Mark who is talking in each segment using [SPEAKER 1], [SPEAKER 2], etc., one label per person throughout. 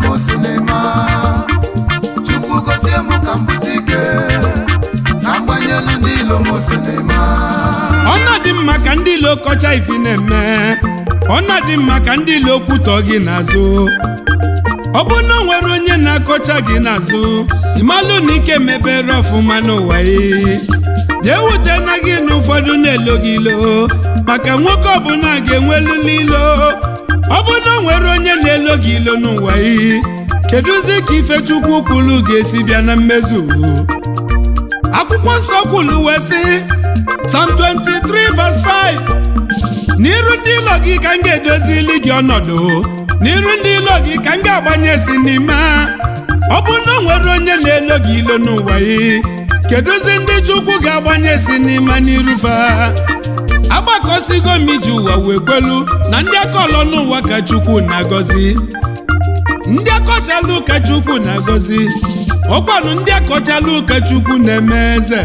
[SPEAKER 1] m sinima chukwu gozie m ka m bute ike ka m gbanyelu ndị ilo m sinima
[SPEAKER 2] ọ na-adị mma ka ndị ilo kọcha ifi na-eme ọ na-adị mma ka ndị ilo kwutọ gị n'azụ ọ bụ na o nwere onye na-akọcha gị n'azụ ịmalụ na ike mebere ọfụma n'ụwa yi jee wute na gị na ụfọdụ na-elo gị ilo maka nwoke ọbụla ga-enweluli ilo ọ bụ na o nwere onye na-elo gị ilo n'ụwa yi kedụzi ka ifechukwu kwulu ga-esi bịa na mmezu akwụkwọ nsọ kwulu wee sị Psalm 23 verse 5 n'iru ndị ilo gị ka m ga-edozili gị ọnọdụ n'iru ndị ilo gị ka m ga-agbanye si n'ime ọ bụ na o nwere onye na-elo gị ilo n'ụwa yi kedụzi ndị chukwu ga-agbanye si n'ime n'iru fa agbakọsigo m iji ụwa wee kwelu na ndị akọlọ n'ụwa ka chukwu na-agọzi ndị akọchalụ ka chukwu na-agọzi ọkwanụ ndị akọchalụ ka chukwu na-eme eze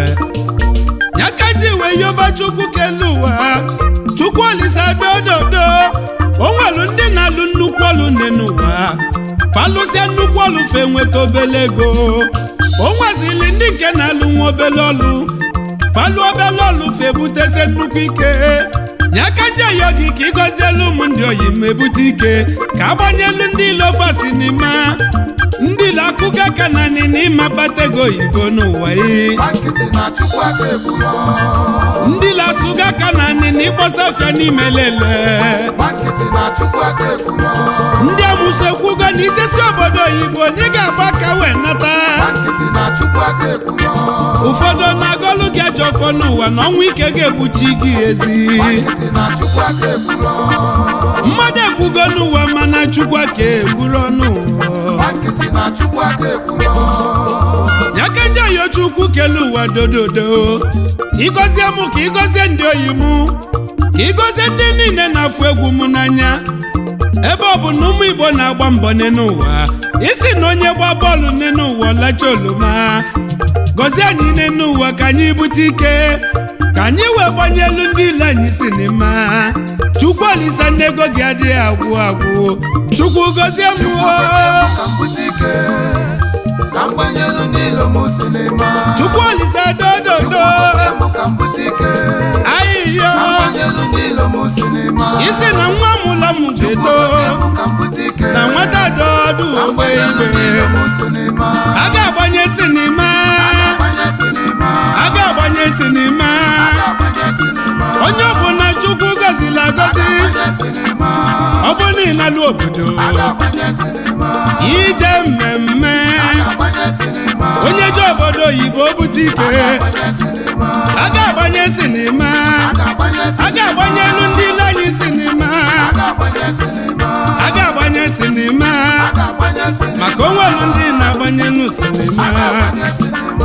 [SPEAKER 2] ya ka ndị wee yoba chukwu kelu ụwa chukwu olisa dododo o nwelu ndị na-alụ nnukwu ọlụ nne n'ụwa falụsịa nnukwu ọlụ fe nweta obele ego o nwezili ndị nke na-alụ nwa obele ọlụ falụ obele ọlụ fe butezie nnukwu ike ya ka ndị oyi gị ka ịgọzielu ụmụ ndị oyi ma ebute ike ka agbanyelu ndị ilofasi n'ime ndị ile akụkọ aka na nị n'ịma kpata ego oyibo n'ụwa yi
[SPEAKER 1] gba nkịtị na chukwu aka ekwuro
[SPEAKER 2] ndị lasụga aka na nị n'ịkpọsa afịa n'ime lele
[SPEAKER 1] gba nkịtị na chukwu aka ekwuro
[SPEAKER 2] ndị amụsụ ekwugo na ijesi obodo oyibo na ị ga-agba ka wee nata
[SPEAKER 1] gba nkịtị na chukwu aka ekwuro
[SPEAKER 2] ụfọdụ na-agọlụ gị ajọ ọfọ n'ụwa na ọnwụ ike ga-egbuchi gị ezi
[SPEAKER 1] gba nkịtị na chukwu aka ekwuro
[SPEAKER 2] mmadụ ekwugo n'ụwa mana chukwu aka egburu ọnụ
[SPEAKER 1] gba nkịtị na chukwu aka ekwuro
[SPEAKER 2] ya ka ndị oyi chukwu kele ụwa dododo ịgọzie mụ ka ịgọzie ndị oyi mụ ka ịgọzie ndị niile na-afụ egwu m n'anya ebe ọ bụ na ụmụ igbo na-agba mbọ n'ụwa isi na onye gba bọọlụ n'ụwa ọlacha oloma gọzie anyị n'ụwa ka anyị bute ike ka anyị wee gbanyelu ndị ile anyị si n'ime chukwu olisa ndị ego gị adịghị agwụ agwụ chukwu gọzie m
[SPEAKER 1] chukwu
[SPEAKER 2] oo.
[SPEAKER 1] gozie m ka m bute ike ka m gbanyelu ndị ilo m sinima
[SPEAKER 2] chukwu olisa
[SPEAKER 1] chukwu
[SPEAKER 2] dododo
[SPEAKER 1] gozie m ka m bute ike
[SPEAKER 2] ahịhịa
[SPEAKER 1] ka m gbanyelu ndị ilo m sinima
[SPEAKER 2] isi na nwa mụla m
[SPEAKER 1] chukwu
[SPEAKER 2] ga-eto
[SPEAKER 1] gozie m ka m bute ike
[SPEAKER 2] na nwata dị ọdụ
[SPEAKER 1] ka m
[SPEAKER 2] ogbe
[SPEAKER 1] gbanyelu ndị
[SPEAKER 2] igwe
[SPEAKER 1] ilo m sinima
[SPEAKER 2] a ga-agbanye sinima
[SPEAKER 1] agbanye sinima
[SPEAKER 2] a ga-agbanye sinima
[SPEAKER 1] agbanye sinima
[SPEAKER 2] onye ọbụla chukwu gọzila agọzi
[SPEAKER 1] agbanye sinima
[SPEAKER 2] ọ bụ n'ịlalụ obodo
[SPEAKER 1] agbanye sinima
[SPEAKER 2] ije mmemme
[SPEAKER 1] agbanye sinima
[SPEAKER 2] onye ji obodo oyibo bute ike
[SPEAKER 1] agbanye sinima
[SPEAKER 2] a ga-agbanye sinima
[SPEAKER 1] agbanye
[SPEAKER 2] a ga-agbanyelu ndị ile anyị sinima
[SPEAKER 1] agbanye sinima
[SPEAKER 2] a ga-agbanye sinima
[SPEAKER 1] agbanye sinima
[SPEAKER 2] maka onwelu ndị na-agbanye nụ sinima
[SPEAKER 1] agbanye sinima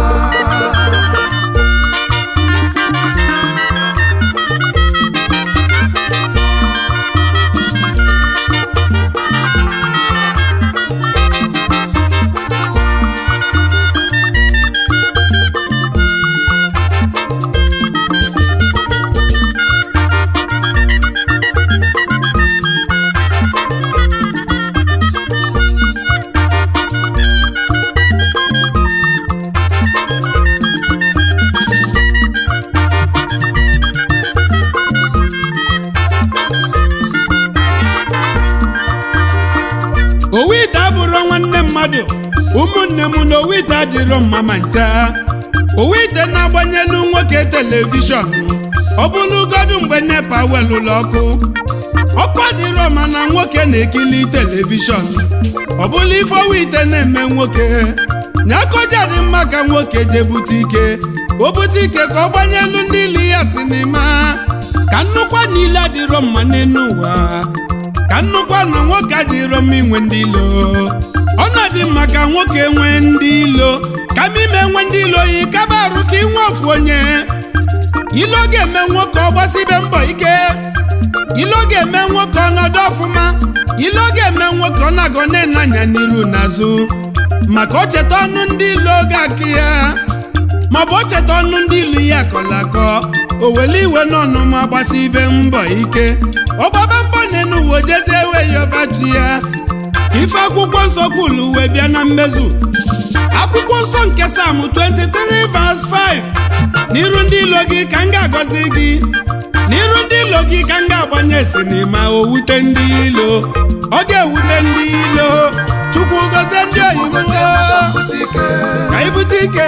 [SPEAKER 2] owu ite abụrụ nwanne mmadụ ụmụnne m na owu ite adịrọ mma ma ncha owu ite na-agbanyelu nwoke telivishọn ọ bụrụgodu mgbe nepa welụlụ ọkụ ọkụ adịrọ ma na nwoke na-ekili telivishọn ọ bụrụ ife owu ite na-eme nwoke nyakoja dị mma ka nwoke jee bute ike o bute ike ka ọ gbanyelu ndị ili ya sinima ka nnukwu niile adịrọ mma n'elu ụwa ka nnukwu na nwoke adịrọ mma inwe ndị ilo ọ na-adị mma ka nwoke nwee ndị ilo kama ime nwe ndị ilo yi kaba arụ ka inwe ofu onye ilo ga-eme nwoke ọ gbasibe mbọ ike ilo ga-eme nwoke ọnọdụ ọfụma ilo ga-eme nwoke ọ na-agọ na-enanya n'iru n'azụ maka o cheta ọnụ ndị ilo ga-akị ya maọbụ o cheta ọnụ ndị ilu ya akọrọ akọ o wele iwe n'ọnụ ma gbasi ibe mbọ ike ọgbaba mbọ n'enu uwe jezie ewe ya ọbachi ya ife akwụkwọ nsọ kwulu wee bịa na mmezu akwụkwọ nsọ nke sam 23 verse 5 n'iru ndị ilo gị ka m ga-agọzi gị n'iru ndị ilo gị ka m ga-agbanye sinima o wute ndị ilo ọ ga-ewute ndị ilo chukwu gọzie ndị oyibo ka ibute ike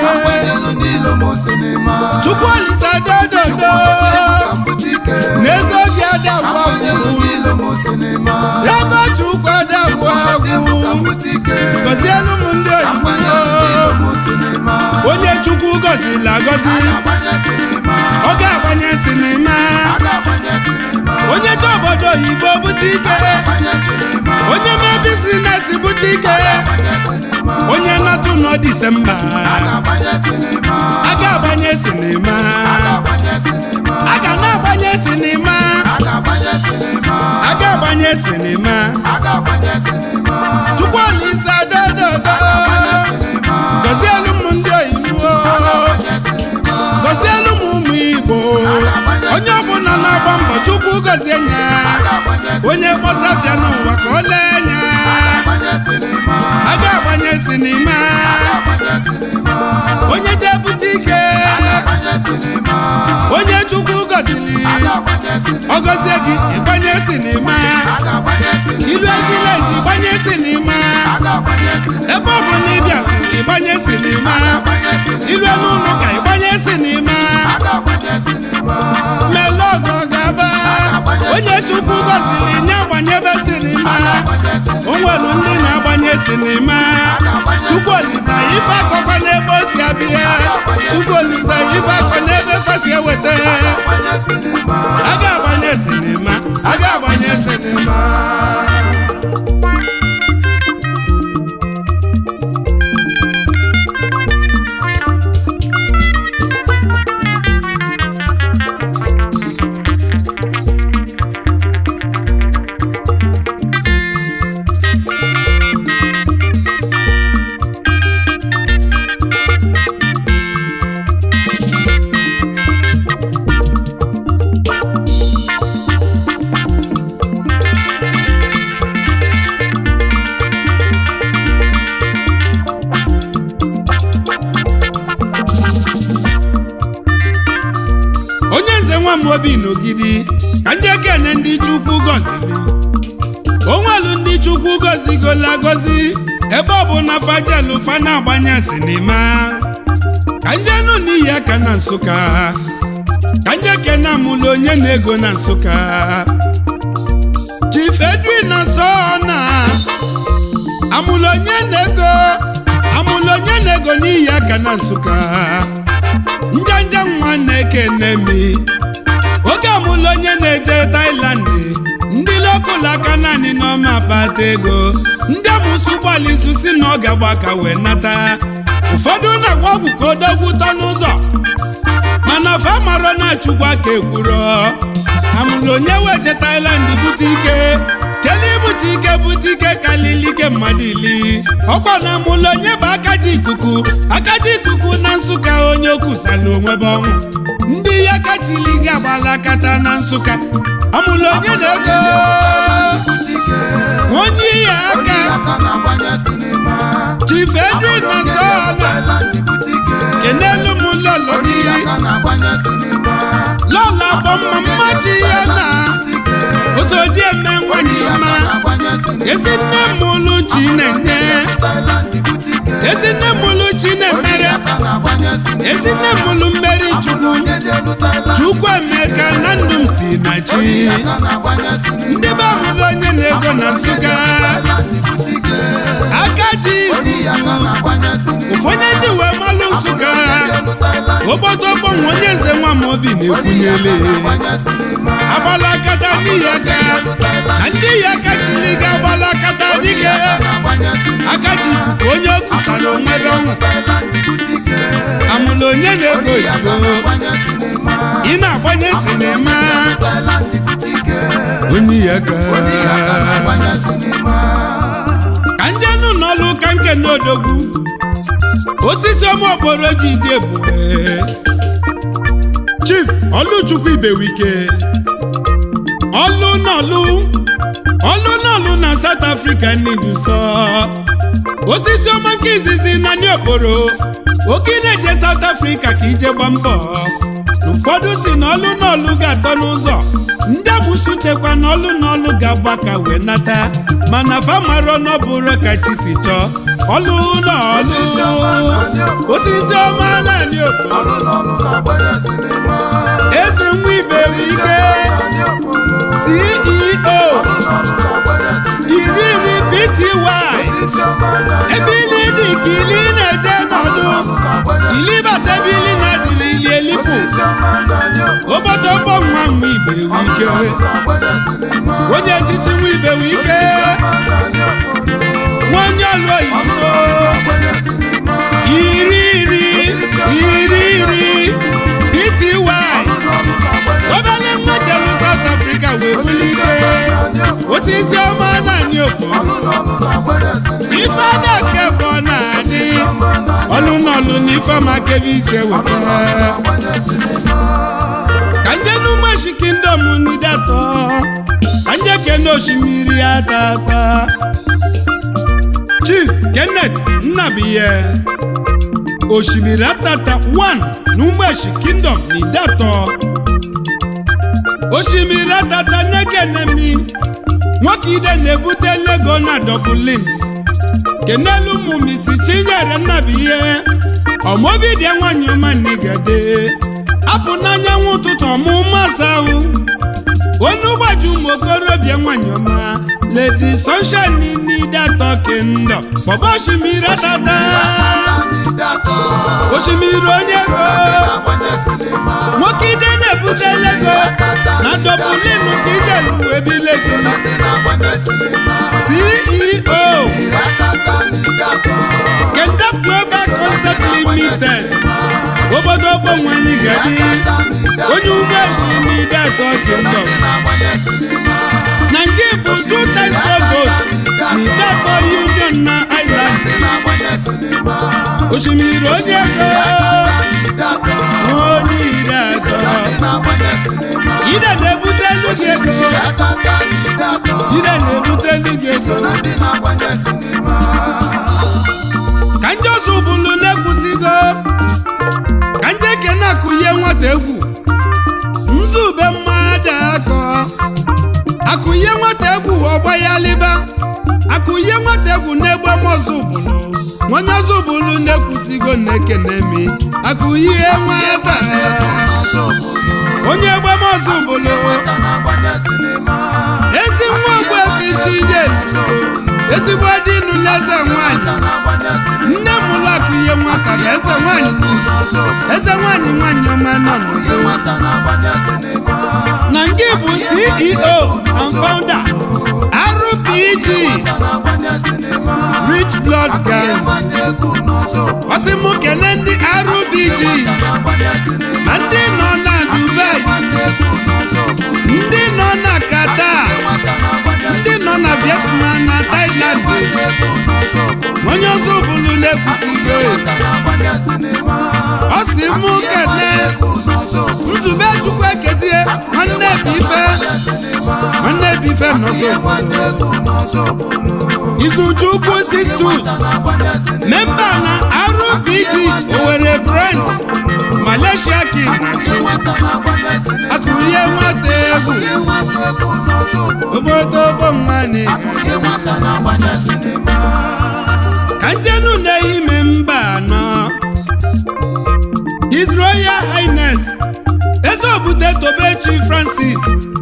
[SPEAKER 2] chukwu olise dododo n'ego gị adagwa agwụ ego chukwu adagwa agwụ gọzielu m ndị oyibo onye chukwu gọziri agọzi ọ ga-agbanye sinima onye chọ obodo oyibo bute ike onye mee bizinesi bute ike onye natụ nọ disemba a ga-agbanye sinima a ga na-agbanye sinima a ga-agbanye sinima chukwu olise dododo gọzielu m ndị oyibo gọzielu m ụmụ igbo onye ọbụla na-agba mbọ chukwu gọzie nya onye kpọsafịa n'ụwa ka ọ lee nya a ga-agbanye sinima onye jee bute ike onye chukwu gọziri ọ gọzie gị ịgbanye sinima ilu ezileji ịgbanye sinima ebe ọ bụ na ịbịa ịgbanye sinima ilu n'ụlọ ka ịgbanye sinima melọgọ gaba onye chukwu gọziri nye agbanyebe sinima o nwere ndị na-agbanye sinima chukwu olisa ife akọkọ n'ebe o si abịa chukwu olisa ife akọ n'ebe kwesị eweta a ga-agbanye sinima a ga-agbanye sinima onye nze nwa m obi n'ogidi ka ndị ekene ndị chukwu gọziri onwelu ndị chukwu gọzigola gọzi ebe ọ bụ na fajelu fa na-agbanye sinima ka njenu n'ihi aka na nsụka ka nje kene amụlụ onye na-ego na nsụka chief edwin na sona amụlụ onye na-ego amụlụ onye na-ego n'ihi aka na nsụka njanja nwa na-ekene mi oge amụlụ onye na-eje Thailand ndị lokal aka naanị n'ọma akpata ego ndị amụsụ ụgbọala izu si na ọ ga-agba ka wee nata ụfọdụ na-agwa ọgwụ ka odogwu tọ n'ụzọ mana fa mara na chukwu aka ekwuro amụlụ onye weje Thailand bute ike kele ibute ike bute ike kalili ike mmadụ ili ọkwa na amụlụ onye bụ akaji ikuku akaji ikuku na nsụka onye okwusala onwe bụ ọnwụ ndị ya kachili gị agbala akata na nsụka amụlụ onye na-ego onye ya aka chief edwin na sọla kenelu m lọlọ gị lọlọ agbọmma mmachi ya na osodi eme nwanyị mma ezi nne m ụlụ chi na-enye ezi nne m ụlụ chi na-emere ezi nne m ụlụ mmeri chukwu chukwu emeka na ndụ m si na chi ndị be amụlụ onye na-ego na nsụga aka ji ụfọdụ ndị wee malụ nsụga obodo ọgbọnwe onye nze nwa m obi na-ekwunyele agbala akata n'ihi aka na ndị yi aka chiri ga agbala akata dike aka ji ikuku onye okwutara onwe gị ọnwụ amụlụ onye na-ego oyibo ị na-agbanye sinima onye yi aka ka njenụ n'ọlụ ụka nke n'odogwu osisi ọma okporo ji dị ebube chief ọlụchukwu ibewike ọlụ n'ọlụ ọlụ n'ọlụ na South Africa n'iduso osisi ọma nke izizi na ndị okporo oke ị na-eje South Africa ka ije gba mbọ ụfọdụ si na ọlụ n'ọlụ ga-atọ n'ụzọ ndị agbụsị chekwa na ọlụ n'ọlụ ga-agba ka wee nata mana famaro n'ọbụrụ ka chi si chọọ ọlụ n'ọlụ osisi ọma naanị okporo
[SPEAKER 1] ọlụ n'ọlụ na-agbanye sinima
[SPEAKER 2] eze nwa ibe bụ ike CEO
[SPEAKER 1] ọlụ n'ọlụ na-agbanye sinima
[SPEAKER 2] iri iri pty
[SPEAKER 1] osisi ọma na-adị
[SPEAKER 2] ebe ili dị ka ili na-eje n'ọdụ
[SPEAKER 1] ọlụ na-agbanye
[SPEAKER 2] ili bata ebe ili na-adịrị ili elipụ
[SPEAKER 1] osisi ọma na-adị
[SPEAKER 2] obodo ọgbọ nwa nwa ibe bụ ike
[SPEAKER 1] ọlụ na-agbanye sinima
[SPEAKER 2] onye echichi nwa ibe bụ ike
[SPEAKER 1] osisi ọma na-adị
[SPEAKER 2] nwa onye ọlụ oyibo
[SPEAKER 1] na-agbanye sinima
[SPEAKER 2] iri iri iri iri pty
[SPEAKER 1] ọlụ na-agbanye
[SPEAKER 2] obere nwa jelu South Africa wee bulite osisi ọma naanị okpo
[SPEAKER 1] ọlụ n'ọlụ na-agbanye sinima
[SPEAKER 2] ife adake bụ ọ na-adị ọlụ n'ọlụ na ife amakebe ise weta
[SPEAKER 1] na-agbanye sinima
[SPEAKER 2] ka nje n'ụmụeshi kingdom n'idatọ ka nje kene osimiri atata chief kenneth nnabiye osimiri atata 1 n'ụmụeshi kingdom n'idatọ osimiri atata nekenemi nwoke ide na-ebute lego na dublin kenelu ụmụ misi chinyere nnabiye ọmọbidie nwanyị ọma n'igede apụ n'anyanwụ ụtụtụ ọmụmụ asa ahụ onye ụgbọji ụmụ okorobịa nwanyị ọma ledi sunshine n'ide atọ kendo bọba osimiri atata osimiri onye ego
[SPEAKER 1] na-agbanye sinima
[SPEAKER 2] nwoke ide na-ebute lego na dublin ka ijelu wee bilesi
[SPEAKER 1] ndị na-agbanye sinima
[SPEAKER 2] ceo
[SPEAKER 1] iri akata n'ide atọ
[SPEAKER 2] kenda global concept limited obodo ogbenwanyị gadi onye ụgbọeshi n'ide atọ kendo
[SPEAKER 1] ndị na-agbanye sinima
[SPEAKER 2] na nke bụ two times provost n'ide atọ union na island
[SPEAKER 1] ndị na-agbanye sinima
[SPEAKER 2] osimiri onye ego
[SPEAKER 1] n'ide atọ
[SPEAKER 2] onye ide atọ
[SPEAKER 1] ndị na-agbanye sinima
[SPEAKER 2] ide na-ebute elu gị ego
[SPEAKER 1] akata n'ide atọ
[SPEAKER 2] ide na-ebute elu gị ego
[SPEAKER 1] ndị na-agbanye sinima
[SPEAKER 2] ka nje ọzọ bụlu na-ekwusigo ka nje kene akụnye nwata egwu nzube mmadụ akọ akụnye nwata egwu ọgba ya liba akụnye nwata egwu na-egbe mọzụ bụlụ onye ọzọ bụlu na-ekwusigo na-ekene mi akụnye nwata onye egbe mọzụ bụlụ
[SPEAKER 1] na-agbanye sinima
[SPEAKER 2] ezi nwa ogbuefi chinye ezigbo dị nụlụ eze nwanyị
[SPEAKER 1] na-agbanye sinima
[SPEAKER 2] nne m ụlọ akụnye nwata na eze nwanyị eze nwanyị nwanyị ọma nọ n'ụzọ
[SPEAKER 1] nwata na-agbanye sinima
[SPEAKER 2] na nke bụ ceo and founder rpg
[SPEAKER 1] na-agbanye sinima
[SPEAKER 2] rich blood gang
[SPEAKER 1] nwata egwu n'ọzọ
[SPEAKER 2] ọsị mụ kene ndị rpg
[SPEAKER 1] na-agbanye sinima
[SPEAKER 2] ma ndị nọ na dubai
[SPEAKER 1] nwata egwu n'ọzọ
[SPEAKER 2] ndị nọ na qatar
[SPEAKER 1] nwata na-agbanye
[SPEAKER 2] ndị nọ na vietnam na thailand
[SPEAKER 1] nwata egwu n'ọzọ
[SPEAKER 2] onye ọzọ bụrụ na-ekwusigo
[SPEAKER 1] nwata na-agbanye sinima
[SPEAKER 2] ọ sị mụ kene
[SPEAKER 1] egwu n'ọzọ
[SPEAKER 2] nzube chukwu ekezie nwanne bụ ife nwanne bụ ife nọzọ
[SPEAKER 1] nwata egwu n'ọzọ
[SPEAKER 2] izuchukwu sistus
[SPEAKER 1] na-agbanye sinima
[SPEAKER 2] memba na rpg owere brand malaysia king
[SPEAKER 1] nwata na-agbanye sinima
[SPEAKER 2] akụnye nwata egwu
[SPEAKER 1] nwata egwu n'ọzọ
[SPEAKER 2] obodo ogbomani
[SPEAKER 1] nwata na-agbanye sinima
[SPEAKER 2] ka njenu na-ehime mba anọ his royal highness eze obute tobechi francis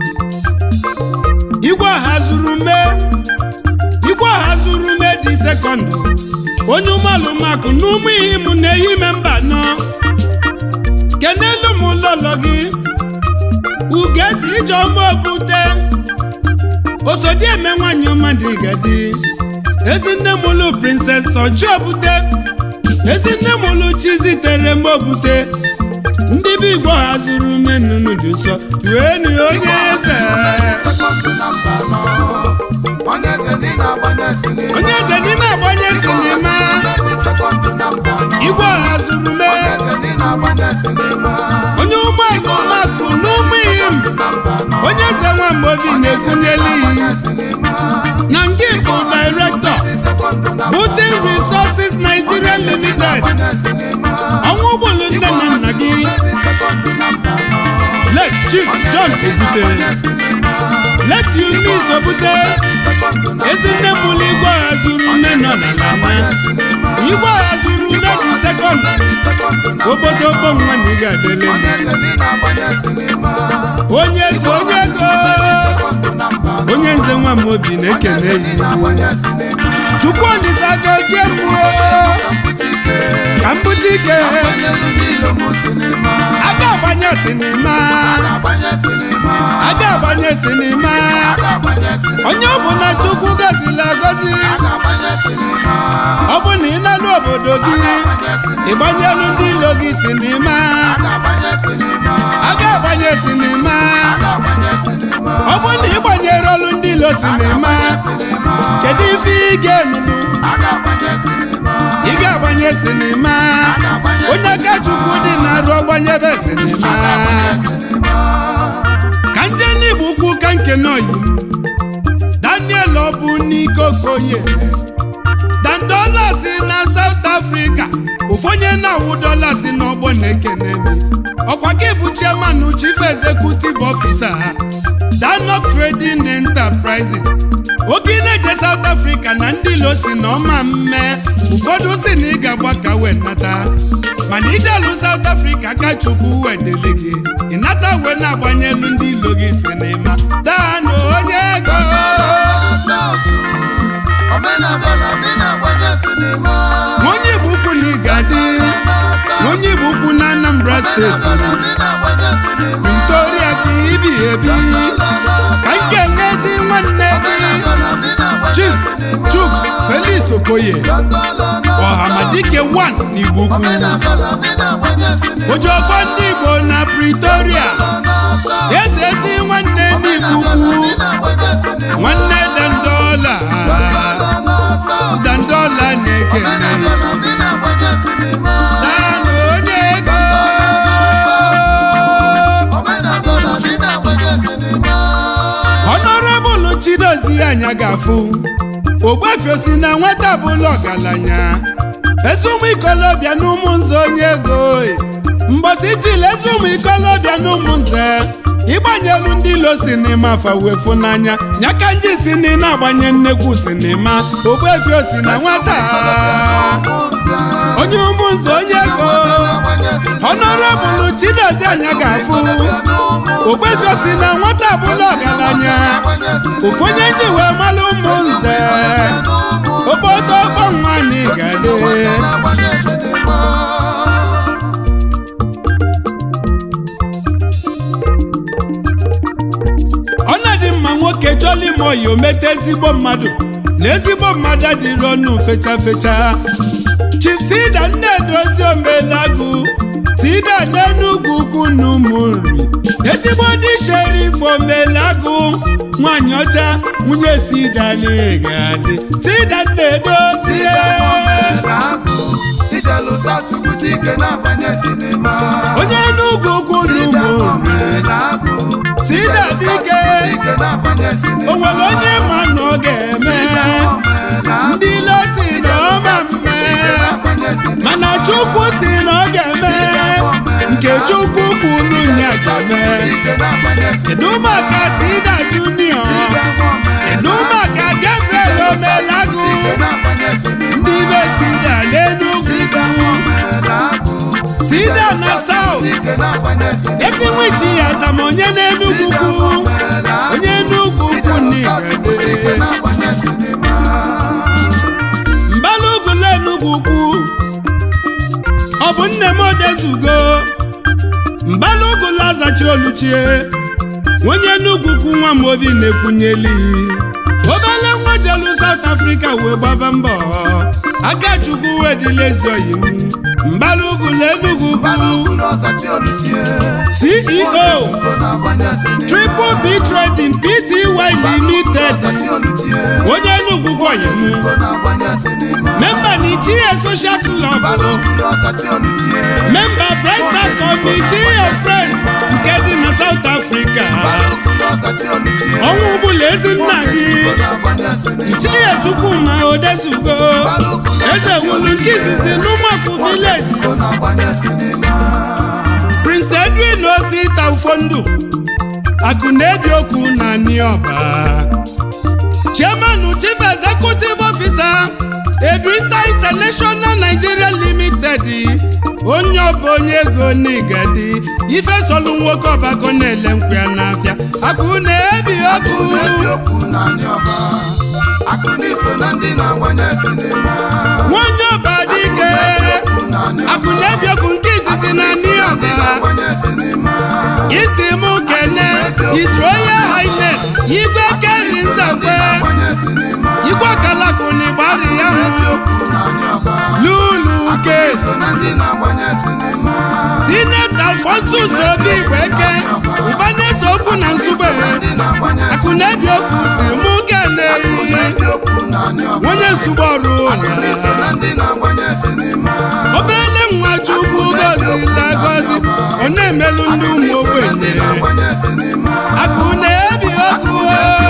[SPEAKER 2] igwe ọha zuru mee igwe ọha zuru mee dị sekọndụ onye ụmụalụmakụ na ụmụ ihe m na-ehime mba nọ kenelu m lọlọ gị ugesi ijeọma obute osodieme nwanyị ọma dị gadi ezinne m ụlụ prinses ọjị obute ezinne m ụlụ chizitere m obute ndị bụ igbo ha zuru ume nnụnụ dị nsọ tuenu onye eze
[SPEAKER 1] sekọndụ na mba anọ onye eze ndị na-agbanye sinima
[SPEAKER 2] onye eze dị na-agbanye sinima
[SPEAKER 1] ndị sekọndụ na mba anọ
[SPEAKER 2] igwe ọha zuru ume
[SPEAKER 1] onye eze ndị na-agbanye sinima
[SPEAKER 2] onye ụmụ agụmakụ na ụmụ ihim
[SPEAKER 1] na mba anọ
[SPEAKER 2] onye eze nwamba obi obi na-ekwunyeli na nke bụ director Butin Resources Nigeria Limited ọnwa ụgbọelu nne na nna gị let Chief John Obute let Eunice Obute ezinne mụlụ igwe agha zuru nne nọ n'ala igwe agha zuru nne dị sekọnd obodo ogbo nwa na ị ga-adele onye eze onye ego onye nze nwa m obi na-ekele ya chukwu olisa gozie mmụọ ka m bute ike aga agbanye sinima aga agbanye sinima onye ọ bụ na chukwu gozili agozi ọ bụ na ị na-alụ obodo gị ịgbanyelu ndị ilo gị sinima aga agbanye sinima ọ bụ na ịgbanyere ọlụ ndị ilo sinima kedu ife ị ga-enunu ị ga-agbanye sinima onye aka chukwu dị na-arụ ọgbanyebe sinima ka nje n'igbo ukwu ka nke n'oyi daniel ọbụ n'ike okoye dandolas na south africa ụfonye na-awụ dolas n'ọgbọ na-ekene mi ọkwa gị bụ chairman chief executive officer ha danok trading enterprises oge na-eje south africa na ndị ilo si na ọma mme ụfọdụ si na ị ga-agba ka wee nata mana ije alụ south africa ka chukwu wee dele gị ịnata wee na-agbanyelu ndị ilo gị sinima daanụ onye ego onye igbo ukwu na ị ga-adị onye igbo ukwu na anambra steeti Victoria ka ibi ebi ka nke n'ezi nwanne gị Chief Chuk Felix Okoye Ọhamadike 1 n'Igbo Ukwu Ojofọ ndị Igbo na Pretoria eze ezi nwanne n'Igbo Ukwu nwanne Dandola Dandola na-ekene Danụ onye ego Honorable Chidozie anya ga-afụ ogbefiosi na nwata bụla ọgaranya ezi ụmụ ikolobịa na ụmụ nze onye ego mgbọsi chile ezi ụmụ ikolobịa na ụmụ nze ịgbanyelu ndị ilo sinima fawefu n'anya nyaka ndị si na na-agbanye nnekwu sinima ogbefiosi na nwata onye ụmụ nze onye ego Honorable Chidozie anya ga-afụ ogbefiosi na nwata bụla ọgaranya ofu onye ji wee malụ ụmụ nze obodo ọgbọ nwa na igade ọ na-adị mma nwoke chọla ime oyi omete ezigbo mmadụ na ezigbo mmadụ adịrị ọnụ fecha fecha Chief Sida Nnedozi Omelagụ Sida n'Enugwu ukwu na ụmụ nri ezigbo dị Sherif Omelagụ nwanyị ọcha nwunye Sida na-egadị Sida Nnedozi onye Enugwu ukwu na ụmụ nri Sida dike o nwere onye ma na ọ ga-eme ndị ilo si na ọma mme mana chukwu si na ọ ga-eme nke chukwu kwuru ya ga-eme kedu maka Sida Junior kedu maka Gabriel Omelagụ ndị be Sida n'Enugwu Sida na South ezi nwichi ya zama onye n'Enugwu ukwu onye Enugwu ukwu n'Igede mbalugwu Enugwu ukwu ọ bụ nne m odezugo mbalugwu lazachi oluchie onye Enugwu ukwu nwa m obi na-ekwunyeli obele nwa jelu South Africa wee gbaba mbọ aka chukwu wee dịla ezi oyi m mbalugwu Enugwu ukwu CEO Triple B Trading Pty Limited onye Enugwu ukwu oyi m memba na ichie social club memba President Committee of Friends nke dị na South Africa
[SPEAKER 1] ọzachi oluchie
[SPEAKER 2] ọnwa ọbụla ezi nna gị
[SPEAKER 1] na-agbanye sinima
[SPEAKER 2] ichie chukwuma odezugo eze wulu nke izizi n'ụmụakwụ vileji
[SPEAKER 1] na-agbanye sinima
[SPEAKER 2] prince edwin osita ụfọdụ akụ na-ebi okwu na niọba chairman chief executive officer edwista international nigeria limited onye ọba onye ego n'igadi ife solu nwoke ọbago na-ele nkwụ ya n'afịa akụ na-ebi okwu
[SPEAKER 1] na-ebi okwu na ndị ọba akụ n'iso na ndị na-agbanye sinima
[SPEAKER 2] nwanyị ọba dike akụ na-ebi okwu nke izizi na
[SPEAKER 1] ndị
[SPEAKER 2] niọba
[SPEAKER 1] na-agbanye sinima
[SPEAKER 2] isi mụ kene his royal highness igwe keri
[SPEAKER 1] so na ndị
[SPEAKER 2] ndekwe
[SPEAKER 1] na-agbanye sinima
[SPEAKER 2] igwe kalakụni gbari ya
[SPEAKER 1] na-ebi
[SPEAKER 2] hụ
[SPEAKER 1] okwu na ndị ọba
[SPEAKER 2] lulu ke
[SPEAKER 1] so na ndị na-agbanye sinima
[SPEAKER 2] sineta alfonsus obi igbeke ụba na-ese okwu na nzube
[SPEAKER 1] ndị na-agbanye
[SPEAKER 2] akụ na-ebi okwu si mụ kene
[SPEAKER 1] na-ebi okwu na ndị ọba
[SPEAKER 2] onye nzube ọrụ
[SPEAKER 1] so
[SPEAKER 2] ụlọ
[SPEAKER 1] na ndị na-agbanye sinima
[SPEAKER 2] obele nwa chukwu gozila gozi ọ na-emelụ ndị ụmụ
[SPEAKER 1] so na ndị
[SPEAKER 2] ogbenye
[SPEAKER 1] na-agbanye sinima
[SPEAKER 2] akụ na-ebi okwu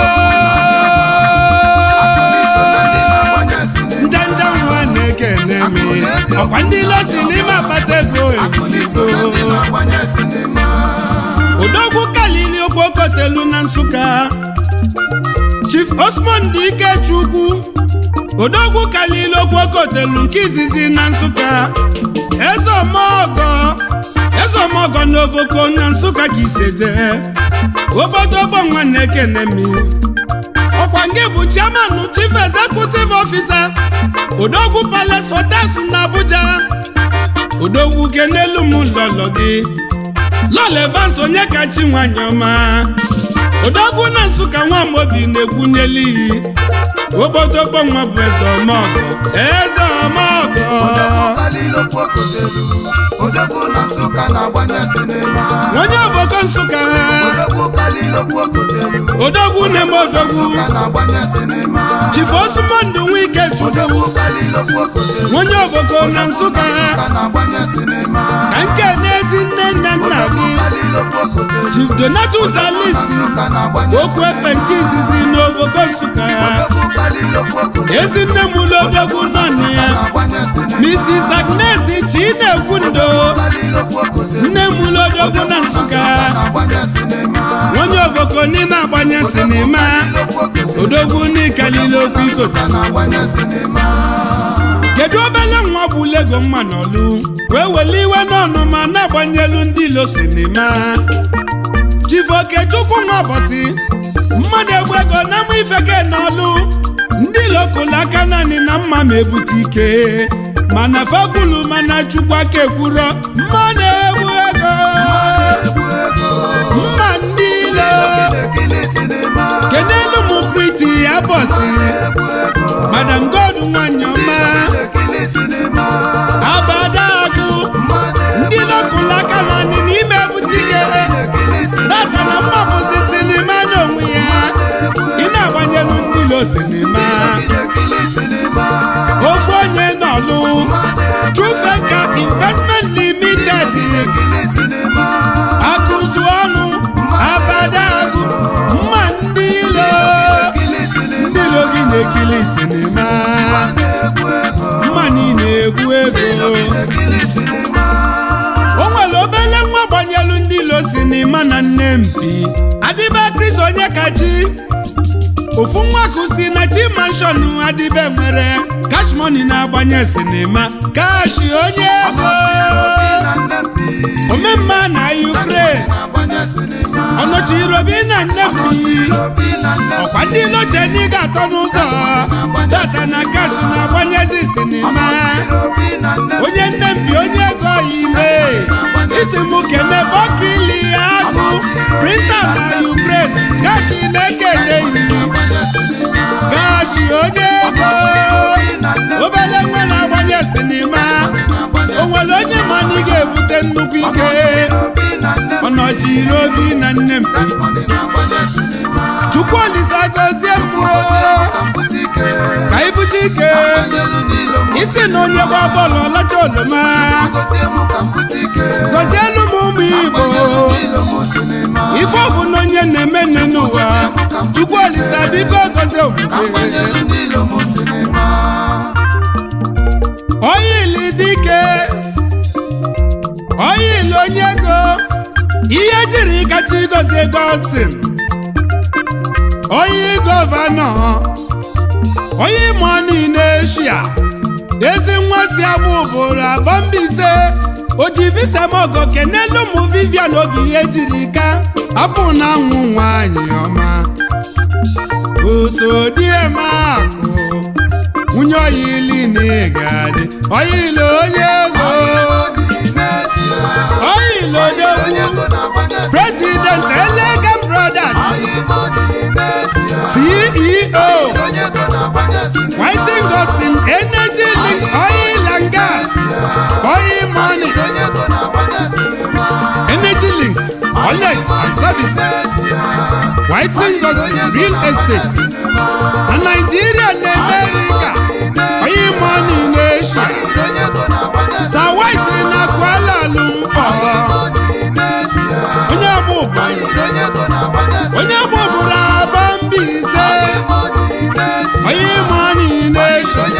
[SPEAKER 1] so na ndị na-agbanye sinima
[SPEAKER 2] njanja nwa na-ekene mi ọkwa ndị losi n'ime akpata ego
[SPEAKER 1] so na ndị
[SPEAKER 2] ebigo
[SPEAKER 1] na-agbanye sinima
[SPEAKER 2] odogwu kalili okpokotelu na nsụka chief osmond ikechukwu odogwu kalili okpokotelu nke izizi na nsụka eze omogo eze omogo na ovoko na nsụka ka iseje obodo ogbo nwanne ekene mi ọkwa nke bụ chairman chief executive officer odogwu palace hotels na abuja odogwu ke n'elu m lọlọ gị lọlọ evans onye kachi nwanyị ọma odogwu na nsụka nwamobi na-ekwunyeli iyi ogbodogbo nwa bụ eze ọmọgọ eze ọmọgọ
[SPEAKER 1] kalilokwu okotelu odogwu na nsụka na-agbanye sinima
[SPEAKER 2] onye ọbọkọ nsụka
[SPEAKER 1] odogwu kalilokwu okotelu
[SPEAKER 2] odogwu na-eme odogwu
[SPEAKER 1] nsụka na-agbanye sinima
[SPEAKER 2] chifu osumondụ nwike chukwu
[SPEAKER 1] odogwu kalilokwu okotelu
[SPEAKER 2] onye ọbọkọ na nsụka
[SPEAKER 1] nsụka na-agbanye sinima
[SPEAKER 2] ka nke n'ezi nne nna nna gị
[SPEAKER 1] kalilokwu okotelu
[SPEAKER 2] chief donatus alisi
[SPEAKER 1] nsụka na-agbanye
[SPEAKER 2] okwu ekpe nke izizi n'oboko nsụka
[SPEAKER 1] odogwu kalilokwu okotelu
[SPEAKER 2] ezi nne m ụlọodogwu nọ na ya
[SPEAKER 1] na-agbanye sinima
[SPEAKER 2] mrs agnes chinekwu ndo
[SPEAKER 1] kalilokwu okotelu
[SPEAKER 2] nne m ụlọodogwu na nsụka
[SPEAKER 1] na-agbanye sinima
[SPEAKER 2] onye oboko n'ime agbanye sinima
[SPEAKER 1] kalilokwu okotelu
[SPEAKER 2] odogwu n'ikalile okwu isota
[SPEAKER 1] na-agbanye sinima
[SPEAKER 2] kedu obele nwa bụ lego mma n'ọlụ wee wele iwe n'ọnụma na-agbanyelu ndị ilo sinima chivokechukwu nwa bọsị mmadụ egbu ego na mma ifeke n'ọlụ ndị ilo kụlụ aka naanị na mma ma ebute ike mana fakwulu mana chukwu aka ekwuro mmadụ egbu ego mma ndị ilo kenelu m priti ya bọsị madam god nwanyị ọma abadagụ ndị lokụlụ aka naanị n'ime ebute ike data na mma bụzi sinima n'onwe ya ị na-agbanyelu ndị ilo sinima ofu onye n'ọlụ trufeka investment limited akụzu ọnụ abadagụ mma ndị ilo ndị ilo gị na-ekili sinima mma niile egwu ego o nwere obele nwa gbanyelu ndị ilo sinima na nne mpi adịbe kris onye kachi ofu nwa kụsi na chi manshọn adịbe nwere cash money na-agbanye sinima kashi onye ego omemma na ukraine ọnọchirobi na nnefi ọkwa ndị loche ndị ga-atọ n'ụzọ data na kash na-agbanyezi sinima onye nne mpi onye ego ime isi m kene bọkili agụ printa na ukraine gashi na-ekene iyi gashi onye ego obele nwa na-agbanye sinima o nwere onye ma na ị ga-ebute nnukwu ike ọnọchiri obi na nne mpi chukwu olise gozie mkpụrụ ka ibute ike isi na onye gba bọọlụ ọlacha oloma
[SPEAKER 1] gozie m ka m bute ike
[SPEAKER 2] gọzielu m ụmụ igbo
[SPEAKER 1] agbanyelu n'ilo m sinima
[SPEAKER 2] ife ọ bụ na onye na-eme nne n'ụwa chukwu olisa biko gozie
[SPEAKER 1] ka
[SPEAKER 2] omume
[SPEAKER 1] agbanyelu n'ilo m sinima
[SPEAKER 2] oyili dike oyili onye ego ihe jiri kacha igozie godsin onye gọvanọ onye mọni n'eshia ezi nwa si agbụ ụbụrụ abọ mbaise oji visa mogo kenelu ụmụ vivian oge ihe jiri ka apụ na anwụ nwanyị ọma osodiemakụ nwunye oyili na ịgadị oyili onye ego oyili odogwu president elegant brothers ceo whiting gotin energy links oil and gas oil money energy links knowledge and services whiting gotin real estate na nigeria na america oil money na asia sa white na kuala lumpur onye ọgbụgbụ onye ọgbụgbụrụ aba mbaise onye money na asia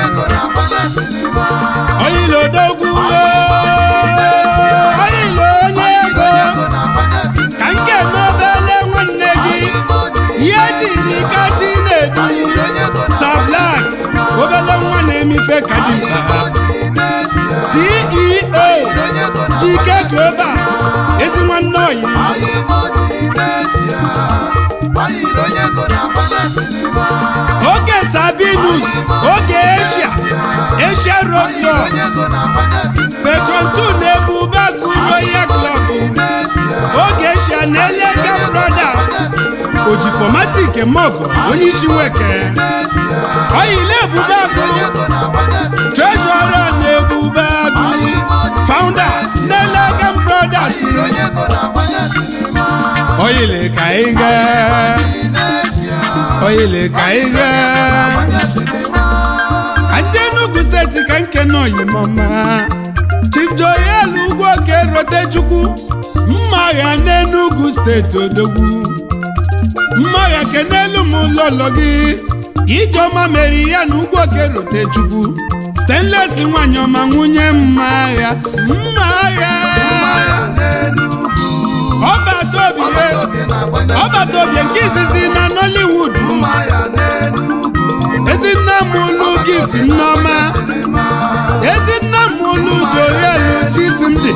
[SPEAKER 2] oyilo odogwu oyilo onye ego ka nke n'obele nwanne gị ihe jiri kachi na-edu sablak obele nwa na-emife kadimkpa ceo jike global ezi nwanne oyi oge sabinus oge asia asia road petrontu na-ebube agụ royal club oge asia na elega brothers ojifomatik mogo onye isi nweke oyile ebube agụ treasurer na ebube agụ founders na elega brothers oyile ka ị gaa oyile ka ị gaa ka nje Enugu steeti ka nke nọ yimọma Chief Joel Ugwuoke Rotechukwu mma agha n'Enugu steeti odogwu mma agha kenelu m ụlọlọ gị ijeọma mere ya na Ugwuoke Rotechukwu stainless nwanyị ọma nwunye mma agha mma agha ọbata obi ọbata obi nke izizi na Nollywood ezinne m ụlụ gift nneọma ezinne m ụlụ Joel Chisimdi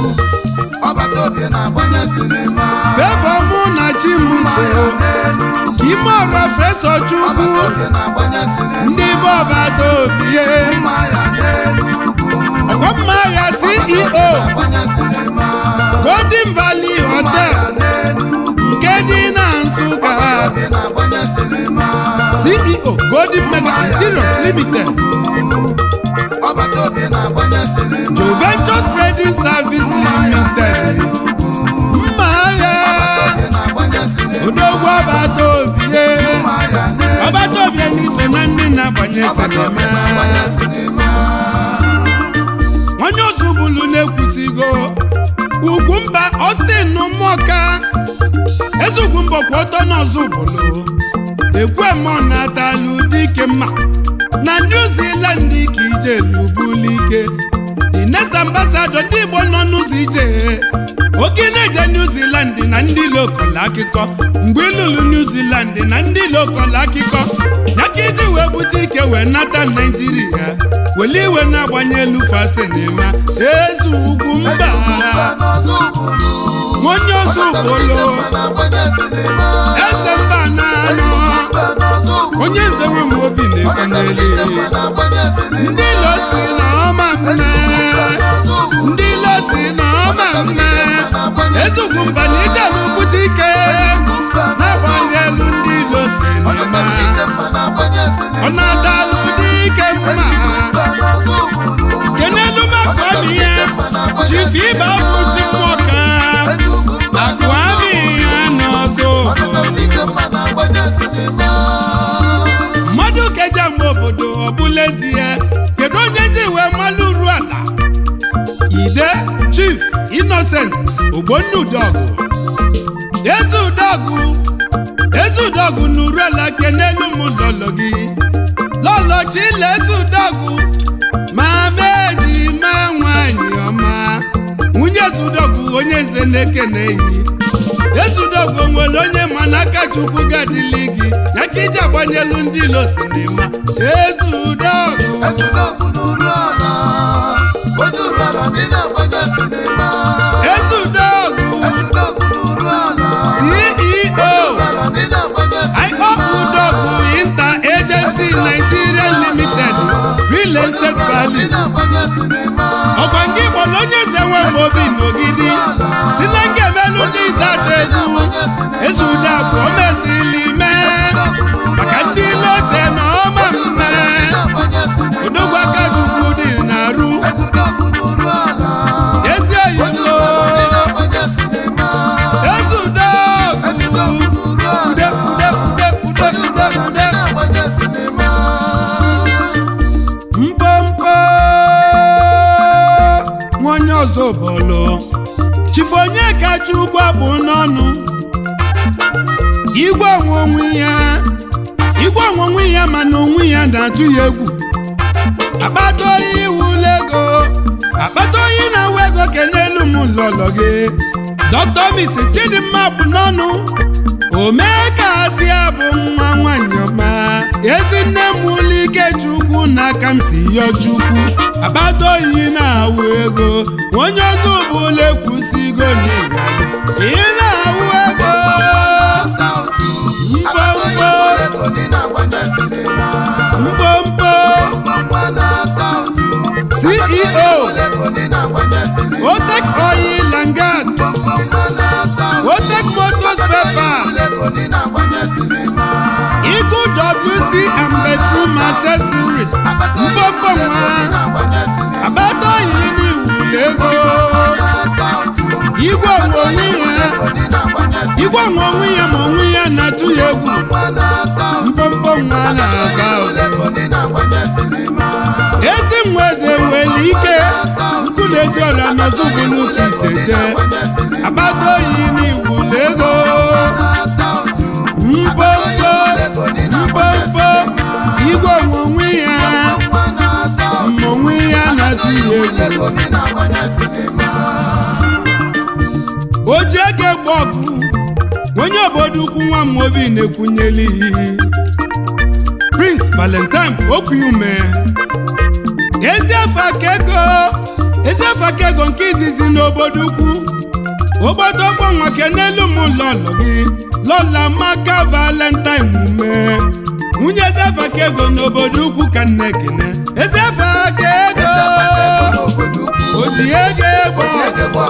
[SPEAKER 2] fevọ mụ na Chimuso ime ọra fesọ Chukwu ndị be ọbata obi ọgọmma agha CEO Golden Valley Hotel nke dị na Nsụka CEO Golden Mega Interiors Limited Joventures Trading Service Limited mma agha odogwu ọbata obi ọbata obi n'iso na ndị na-agbanye sinima onye ozu bulu na-ekwusigo ugwumba Austin n'ụmụọka eze ugwumba kwụ ọtọ n'ọzọ bulu ekwemọ na-atalụ dike mma na New Zealand ka ije lubulike the next ambassador ndị Igbo nọ n'ụzọ ije oke na-eje New Zealand na ndị lokal akụkọ mgbe ịlụlụ New Zealand na ndị lokal akụkọ ya ka iji wee bute ike wee nata Naijiria wele iwe na-agbanye elu fasinima eze ugwu mba onye ozu bolo eze mba na-anọ onye nze nwe m obi na-ekwenyere ndị ilo si na ọma mme ndị ilo si na ọma mme ezugwu mba na ije n'ubute ike na-agbalị elu ndị ilo si na ọma ọ na-adalụ dike mma kenelu maka ọmịya chifu ibe bụ chi mmụọ ka akwa amịya n'ọzọ mmadụ keja mgbe obodo ọ bụla ezie kedu onye ji Innocent ogbonnudọgụ eze udọgụ eze udọgụ n'uruela kenelu m lọlọ gị lọlọ chile eze udọgụ ma meji ma nwanyị ọma nwunye eze udọgụ onye nze na-ekene yi eze udọgụ nwere onye ma n'aka chukwu ga-adịli gị ya ka iji agbanyelu ndị ilo sinima eze udọgụ
[SPEAKER 1] ezudogwu n'uru ala onye uru ala ndị na-agbanye sinima
[SPEAKER 2] eze udọgụ
[SPEAKER 1] ezudogwu n'uru ala
[SPEAKER 2] ceo
[SPEAKER 1] ala ndị na-agbanye sinima
[SPEAKER 2] Udogwu Inter Agency Nigeria Limited Real Estate
[SPEAKER 1] ndị
[SPEAKER 2] Value
[SPEAKER 1] na-agbanye sinima
[SPEAKER 2] ọkwa nke Igbo na onye eze nwe m obi n'ogidi si na ngemelu ndị data egwu eze udagwu o mesili mee maka ndị ile oche na ọma mme odogwu aka chukwu dị na-arụ
[SPEAKER 1] ezudogwu n'uru ala
[SPEAKER 2] ezi
[SPEAKER 1] onye
[SPEAKER 2] oyibo
[SPEAKER 1] uru ala ndị na-agbanye sinima
[SPEAKER 2] eze udogwu
[SPEAKER 1] ezudogwu n'uru
[SPEAKER 2] ude
[SPEAKER 1] ala
[SPEAKER 2] ude ude ude ude ude
[SPEAKER 1] na-agbanye sinima
[SPEAKER 2] mpompo nwa onye ọzọ bọlụ chifu onye kacha ugwu abụ n'ọnụ igwe onwe onwe ya igwe onwe onwe ya mana onwe ya na-atụ ya egwu akpata oyi iwula ego akpata oyi na-awa ego kenelu m lọlọ gị dọkịta mis chidimma bụ n'ọnụ omee ka asị abụ nwa nwanyị ọma ezinne m ụlọ ike chukwu n'aka m si yọ chukwu akpata oyi na-awụ ego onye ọzọ bụla ekwusigo n'ịga ị na-awụ ego mkpomkpo CEO Otek Oil and Gas Otek Motors Paper Eagle WC and Bedroom Accessories mkpomkpo nwa akpata oyi n'iwuli ego igwe onwe onwe ya igwe onwe onwe ya ma onwe ya na-atụ ya egwu mkpomkpo nwa na-asa ezi nwa eze nwere ike nkụ na ezi ọra n'ọzụgụ n'ụka iseje akpata oyi n'iwuli ego mkpomkpo mkpomkpo igwe onwe onwe ya ma onwe ya na-atụ ya egwu o ji ego egbe ọgụ onye obodo ukwu nwa m obi na-ekwunyeli prince valentine okwuume eziafa aka ego eziafa aka ego nke izizi n'obodo ukwu obodo ọgbọnwa kenelu m lọlọ gị lọla maka valentine ume nwunye eziafa aka ego n'obodo ukwu ka nne kene eziafa aka ego o ji ego egbe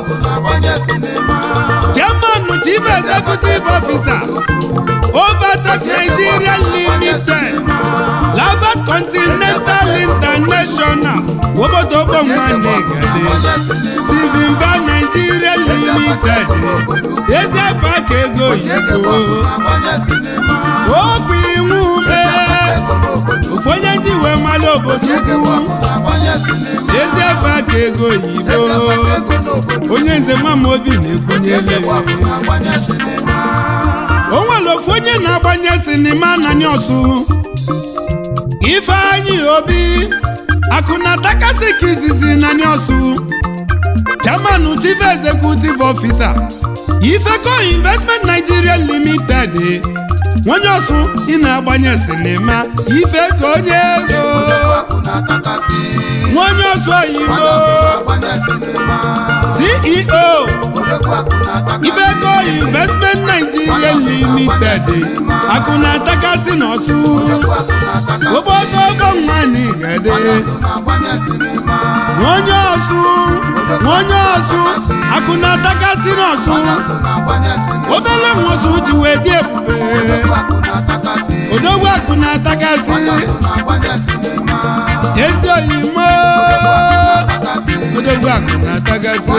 [SPEAKER 2] chairman chief executive officer overtake nigeria limited lavat continental international obodo gbọnwanegade steven va nigeria limited ezefe aka ego oyibo okwu iwu ume ofu onye ndị wee mara obodo ukwu ezefe aka ego oyibo onye nze mama obi na-ekwunyele o nwere ofu onye na-agbanye sinima na ọsụ ifeanyị obi akụna takasị ka izizi na ọsụ chairman chief executive officer ifeco investment nigeria limited onye ọsụ ị na-agbanye sinima ifeco onye ego onye ọsụ oyibo ceo ifeco investment nigeria limited akụna takasị n'ọsụ obodo ọgọ nwanyị gade onye ọsụ onye ọsụ akụna takasị n'ọsụ obele nwosu ji wee dị ebube odogwu akụna takasị ezi oyimo odogwu akụna takasị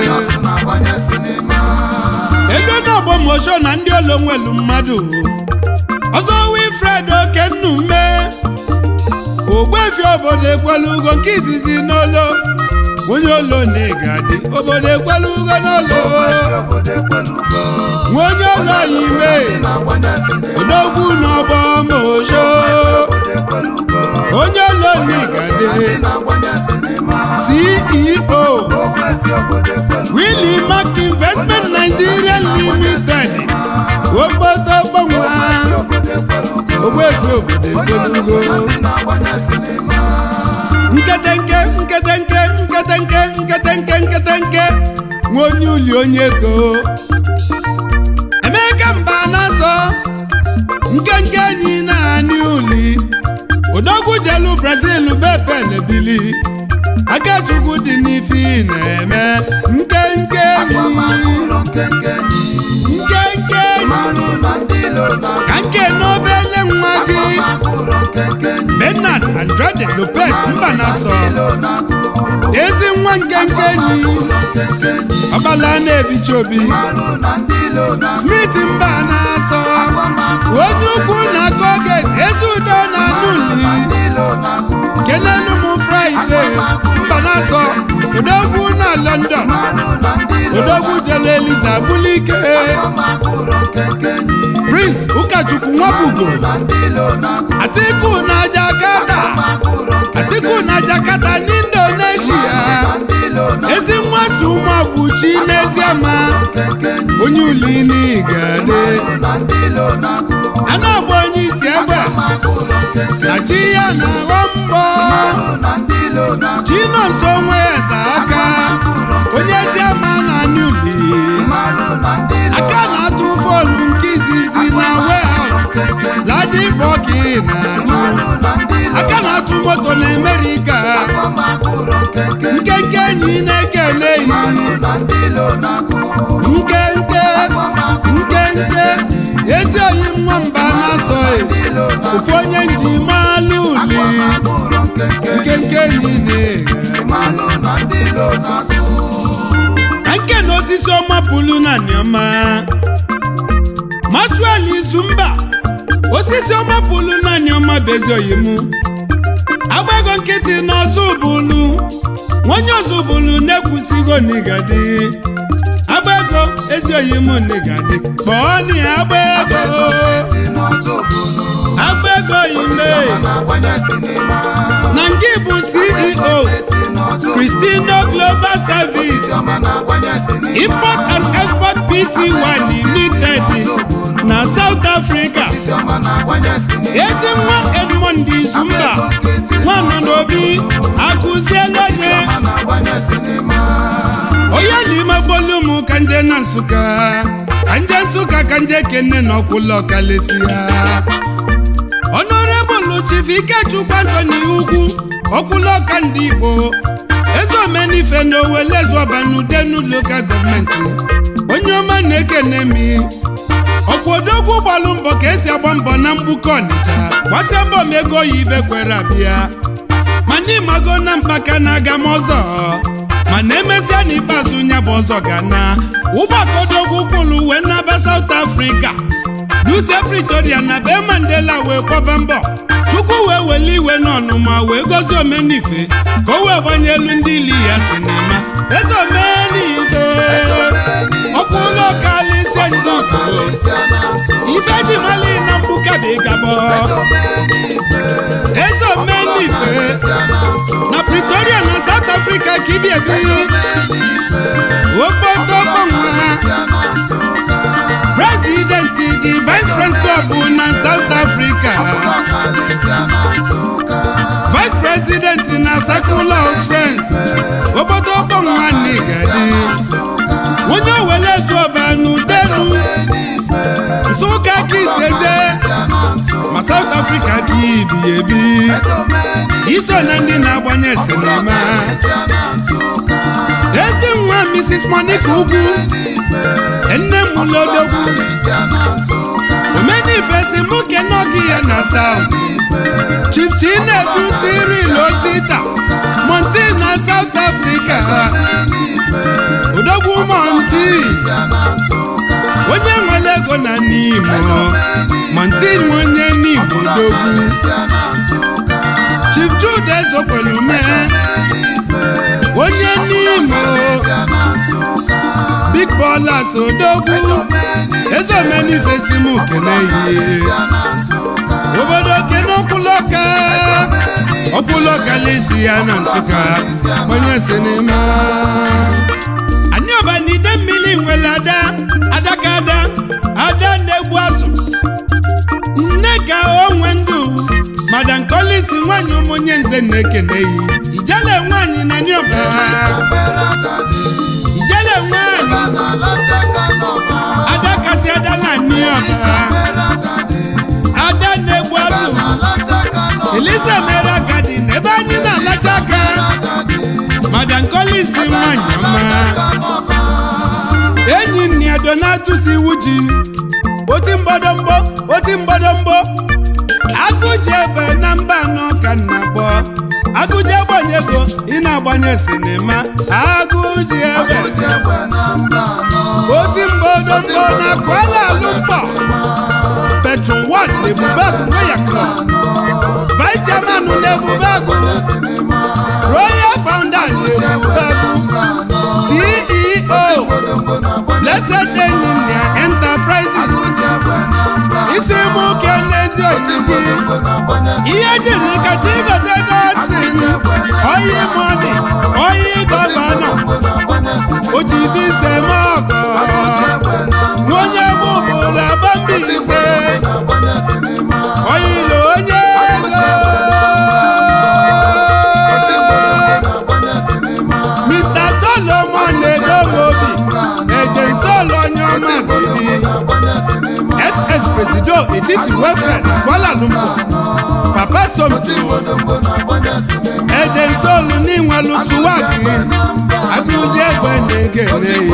[SPEAKER 2] ego n'ọgbọ mosho na ndị olo nwelu mmadụ ọzọ wilfred okennume ogbefi obodo ekwelu ugo nke izizi n'olo onye olo na-egadi obodo ekwela ugo n'ụlọ
[SPEAKER 1] obodo ekwelugo
[SPEAKER 2] nwa onye olo ime
[SPEAKER 1] ndị na-agbanye sinima
[SPEAKER 2] odogwu n'ọgbọ mojo
[SPEAKER 1] obodo ekwelugo
[SPEAKER 2] onye olo na-egadi
[SPEAKER 1] ndị na-agbanye sinima
[SPEAKER 2] ceo
[SPEAKER 1] okwefi obodo ekwelugo
[SPEAKER 2] willy mark investment nigeria limited okpoto gbanwa
[SPEAKER 1] obodo ekwelugo
[SPEAKER 2] ogbefi obodo
[SPEAKER 1] onye ọlụsọ na
[SPEAKER 2] ekwelugo
[SPEAKER 1] ndị na-agbanye sinima
[SPEAKER 2] nketenke nketenke nketenke nketenke nketenke nwa onye uli onye ego emeka mba na-asọ nkenke enyi naanị uli odogwu jelu brazil bepen bili akachukwu dị n'ife ị na-eme nkenke
[SPEAKER 1] agbamagụ
[SPEAKER 2] enyi
[SPEAKER 1] ụlọ nkenke enyi
[SPEAKER 2] nkenke enyi
[SPEAKER 1] mmanụ na ndị ilo na
[SPEAKER 2] ka nke n'obele nwa gị
[SPEAKER 1] agbamagụ ụlọ nkenke enyi
[SPEAKER 2] bernard andrade lopez mba na-asọ
[SPEAKER 1] ndị ilo na-agụ
[SPEAKER 2] ezi nwa nkenke enyi
[SPEAKER 1] ụlọ nkenke enyi
[SPEAKER 2] ọgbala na-ebicha obi
[SPEAKER 1] mmanụ na ndị ilo na-agụ
[SPEAKER 2] smith mba na-asọ
[SPEAKER 1] agbamagụ
[SPEAKER 2] onye ukwu na-akọ oge ezi udo na anụli
[SPEAKER 1] na ndị ilo na-agụ
[SPEAKER 2] kenelu m fraịde mba na-asọ odogwu na london
[SPEAKER 1] mmanụ na ndị ilo
[SPEAKER 2] odogwu jele eliza bulike
[SPEAKER 1] agbamagụ ụlọ nkenke enyi
[SPEAKER 2] prince ụkọchukwu nwabugo
[SPEAKER 1] na ndị ilo na-agụ
[SPEAKER 2] atiku na jakarta
[SPEAKER 1] agbamagụ ụlọ nkenke
[SPEAKER 2] atiku na jakarta n'indonesia
[SPEAKER 1] na ndị ilo na
[SPEAKER 2] ezi nwa si ụmụabuchi n'eziama
[SPEAKER 1] nkenke enyi
[SPEAKER 2] onye uli n'igade
[SPEAKER 1] na ndị ilo na-agụ
[SPEAKER 2] a na-agba onye isi egbe
[SPEAKER 1] agbamagụ ụlọ nkenke
[SPEAKER 2] na chi ya na-aghọ mbọ
[SPEAKER 1] mmanụ na ndị ilo na-agụ
[SPEAKER 2] chinonso nwe eze aka onye eziama na anụli
[SPEAKER 1] mmanụ na ndị ilo
[SPEAKER 2] aka na-atụ bọọlụ nke izizi na warehouse
[SPEAKER 1] nkenke enyi
[SPEAKER 2] ladibọki na-atụ
[SPEAKER 1] mmanụ na ndị ilo
[SPEAKER 2] aka na-atụ moto na amerịka
[SPEAKER 1] agbamagụ ụlọ nkenke enyi
[SPEAKER 2] nkenke enyi na-ekele yi
[SPEAKER 1] mmanụ na ndị ilo na-agụ
[SPEAKER 2] nkenke nkenke ezi oyi nwamba na-asọghị
[SPEAKER 1] ndị ilo na-agụ
[SPEAKER 2] ofu onye nji malụ uli
[SPEAKER 1] agbamagụ ụlọ nkenke enyi
[SPEAKER 2] nkenke enyi na-eghe
[SPEAKER 1] mmanụ na ndị ilo na-agụ
[SPEAKER 2] ka nke na osisi ọma pụlụ na niọma masuel izumba osisi ọma pụlụ na niọma bezi oyimu agba ego nkịtị n'ọzọ bụlụ nwonye ọzọ bụlụ na-ekwusigo n'igadi agba ego ezi oyimu n'igadi kpọọ ni agba ego
[SPEAKER 1] eti n'ọzọ obodo
[SPEAKER 2] agba ego ime
[SPEAKER 1] Osisi ọma na-agbanye sinima
[SPEAKER 2] na nke bụ ceo
[SPEAKER 1] eti n'ọzọ obodo
[SPEAKER 2] Cristino Global Service
[SPEAKER 1] Osisi ọma na-agbanye sinima
[SPEAKER 2] import and export pty limited na south africa
[SPEAKER 1] Osisi ọma na-agbanye sinima
[SPEAKER 2] ezi nwa edmond izumba nwanọ n'obi akụziela
[SPEAKER 1] Osisi
[SPEAKER 2] nye
[SPEAKER 1] ọma na-agbanye sinima
[SPEAKER 2] onye n'ime gbolu m ka nje na nsụka ka nje nsụka ka nje kene na ọkwụlọ kalesi ya honorable chief ikechukwu antoni ugwu ọkwụlọka ndị igbo eze omenife na owelezuọbanudenu lokal gọọmenti onye ọma na-ekene mi ọkwodogwu gbalụ mbọ ka esi agba mbọ na mgbukọ ọnịcha gbasa mbọ m ego ya ibe kwere abịa mana ịmago na mpaka na-aga m ọzọ mana emesịa n'ikpeazụ nya bụ ọzọ ga na ụgbọkodogwu kwụlụ wee naba South Africa duse Pretoria na be Mandela wee kwaba mbọ Chukwu wee weli iwe n'ọnụma wee gozie omenife ka o wee gbanye elu ndị ili ya sinima eze omenife ọkwa ụlọ kalịsie ndị Igbo
[SPEAKER 1] Kalisia na nso
[SPEAKER 2] ife ji mali na mgbuka bụ ịgabọ eze omenife
[SPEAKER 1] Kalisia na nso
[SPEAKER 2] na Pretoria na South Africa ka ibi ebi obodo gbanwa
[SPEAKER 1] Kalisia na nso
[SPEAKER 2] president dị vice president bụ na South Africa
[SPEAKER 1] Kalisia na nso
[SPEAKER 2] vice president na Circle of Friends obodo gbanwa n'igadi onye owele zuoba n'udenu nsụka ka iseje ma South Africa ka ibi ebi iso na ndị na-agbanye sinima ezi nwa Mrs. Monica Ugwu nne m lodogwu omenife si mụ kenogi ya na South Chief Chinedu Cyril Osita Monti na South Africa odogwu Monti onye nwere ego na n'Imo Monti nwe onye n'Imo odogwu Chief Jude Ezokwelume onye Bolas Odogwu ezomenife si m kene yi obodo kene ọkwụlọka ọkwụlọka lesi ya na nsụka onye sinima anyị ọba n'ide mmiri nwere ada adaka ada ada na-egbu azụ nne ka onwe ndụ madam kolisi nwanyị ụmụnye nze na-ekene yi ijele nwanyị na ndị ọba ijele nwanyị ada kasị ada na ndị ọba ada na-egbu azụ elisa mere agadi n'ebe anyị na-alacha aka madam kolisi nwanyị ọma enyi nni ya donatus iwu ji oti mgbọdọmgbọ oti mgbọdọmgbọ agụji ebe na mba anọ ka nna gbọ agụji agbanye ego ị na-agbanye sinima agụji ebe oti mgbọdọmgbọ na Kuala Lumpur petron wad ebubagụ nweya club vice chairman n'ebubagụ royal founders ebubagụ ceo blessed engineer enterprises isi mụ ke n'ezi otibi ihe jiri kacha igote dotin oyi mọni oyi gọvanọ otibi ise mọgọ onye bụ bụla bambi ise oyilo onye Mr. Solomon edomobi ejen solo onye ọma bibi ss presido etiti welfare na Kuala Lumpur papa somto ejen solu n'inwelu suwaki agụji egbe na-egene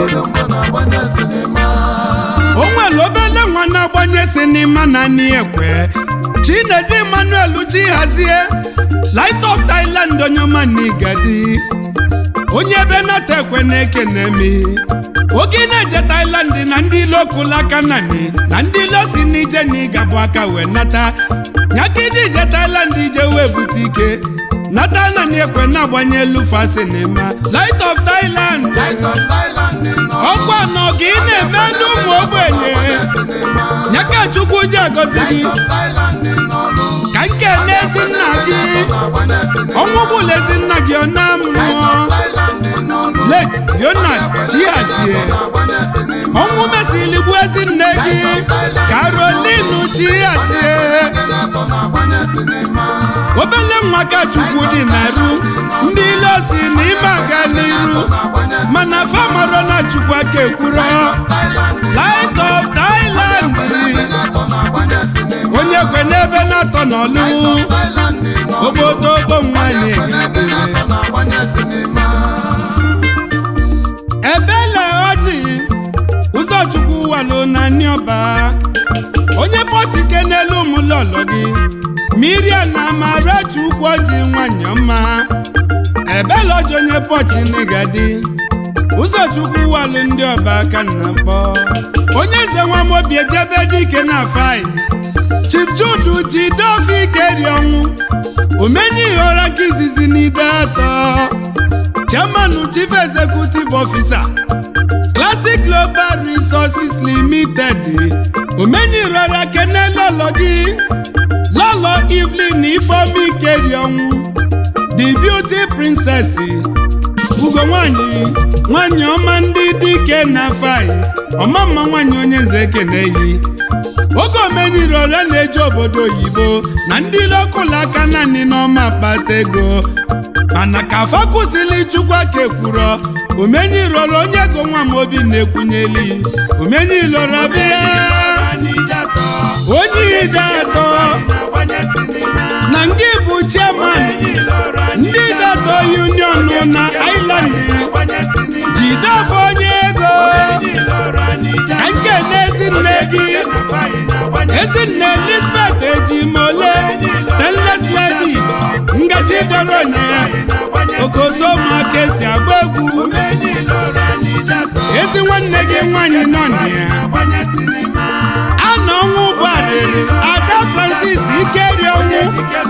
[SPEAKER 2] o nwere obele nwa na-agbanye sinima na nni ekwe chinedu emmanuel chihazie light of thailand onye ọma n'igadi onye ebe nata ekwe na-ekene mi oge na-eje thailand na ndị ilo kụla aka nani na ndị ilo si n'ije na ịgabụ aka wee nata nyaka iji ije thailand ije wee bute ike nata nani ekwe na-agbanye elu fa sinima light of thailand ọkwa nọ gị na-eme n'ụmụ ogbenye nyaka chukwu ji agọzi gị ka nke n'ezi nna gị ọnwụ bụla ezi nna gị ọ na mmụọ late yona chihazie ọnwụ mesili gbuo ezi nne gị karolinu chihazie obele nwa ka chukwu dị na-eru ndị ile si na ime aga n'iru mana famaro na chukwu aka ekwuro light of thailand onye kwe n'ebe na-atọ n'ọlụ obodo ogbo nwanyị ebele ọjị ụzọchukwu walụ na nniọba onye pọtike n'elu ụmụlọlọ gị miriam na amarachi ukwu ọjị nwanyị ọma ebele ọjị onye pọchi n'igadi ụzọchukwu walụ ndị ọba aka nna mkpọ onye eze nwamobi ejebe dike na afai chief judu ji dofe ike ri ọnwụ omenye ihe ụra ka izizi n'ide atọ chairman chief executive officer classic global resources limited omenye irora kene lọlọ gị lọlọ evelyn ifeomi ikeri ọnwụ the beauty princess ugo nwanyị nwanyị ọma ndị dike na fai ọmamma nwanyị onye nze ekeneyi oge omeniri ole na-eje obodo oyibo na ndị lokụlụ aka naanị n'ọma akpata ego mana ka afọ kwụsịrị chukwu aka ekwuro omenyirolo onye go nwa m obi na-ekwunyeli omenyiloro bịa onye ide atọ na nke bụ chairman ndị dato union na island jidefọ onye ego ka nke na-ezi nne gị ezinne elizabeth ejimole stainless lady ngaji doro na ya okosomaka esi agba egwu ezi nwanne gị nwanyị nọ na ya ana ọnwụ ụgbọarịrị ada francis ikeri ọnwụ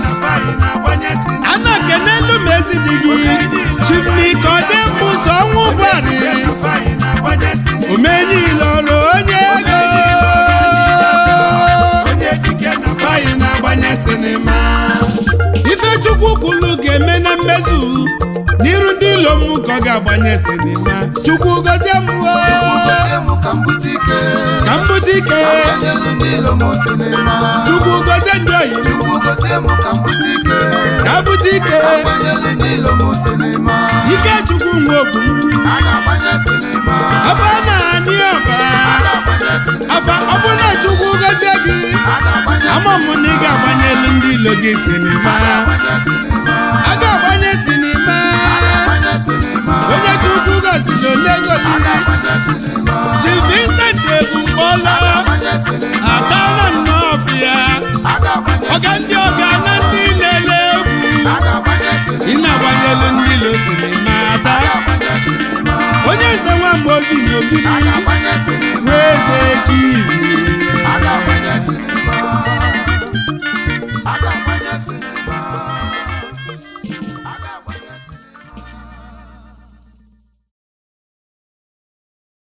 [SPEAKER 2] ana kenelu m ezi dị gị chimnikodemụzọ ọnwụ ụgbọarịrị ezu n'iru ndị ilo m ka ọ ga-agbanye sinima chukwu gozie m o.
[SPEAKER 1] Chukwu gozie m ka m bute ike
[SPEAKER 2] ka m bute ike
[SPEAKER 1] ka m gbanyelu ndị ilo m sinima
[SPEAKER 2] chukwu gozie ndị oyi m
[SPEAKER 1] Chukwu gozie m ka m bute ike
[SPEAKER 2] ka m bute ike
[SPEAKER 1] ka m gbanyelu ndị ilo m sinima
[SPEAKER 2] ike chukwu nwe okwu m
[SPEAKER 1] a ga-agbanye sinima
[SPEAKER 2] afa na-anị ọba
[SPEAKER 1] a ga-agbanye sinima
[SPEAKER 2] afa ọ bụ na chukwu gozie gị
[SPEAKER 1] a ga-agbanye
[SPEAKER 2] ama m na ị ga-agbanye elu ndị ilo gị sinima
[SPEAKER 1] agbanye sinima
[SPEAKER 2] a ga-agbanye sinima
[SPEAKER 1] agbanye sinima
[SPEAKER 2] onye chukwu goziri onye
[SPEAKER 1] a
[SPEAKER 2] goziri
[SPEAKER 1] ga-agbanye sinima
[SPEAKER 2] chi Vincent Ebunkpọla
[SPEAKER 1] agbanye sinima
[SPEAKER 2] adala nnọọfịa
[SPEAKER 1] a ga-agbanye
[SPEAKER 2] ọga ndị ọbịa na ndị na-ele egwu
[SPEAKER 1] a ga-agbanye sinima
[SPEAKER 2] ị na-agbanye elu ndị ilo sinima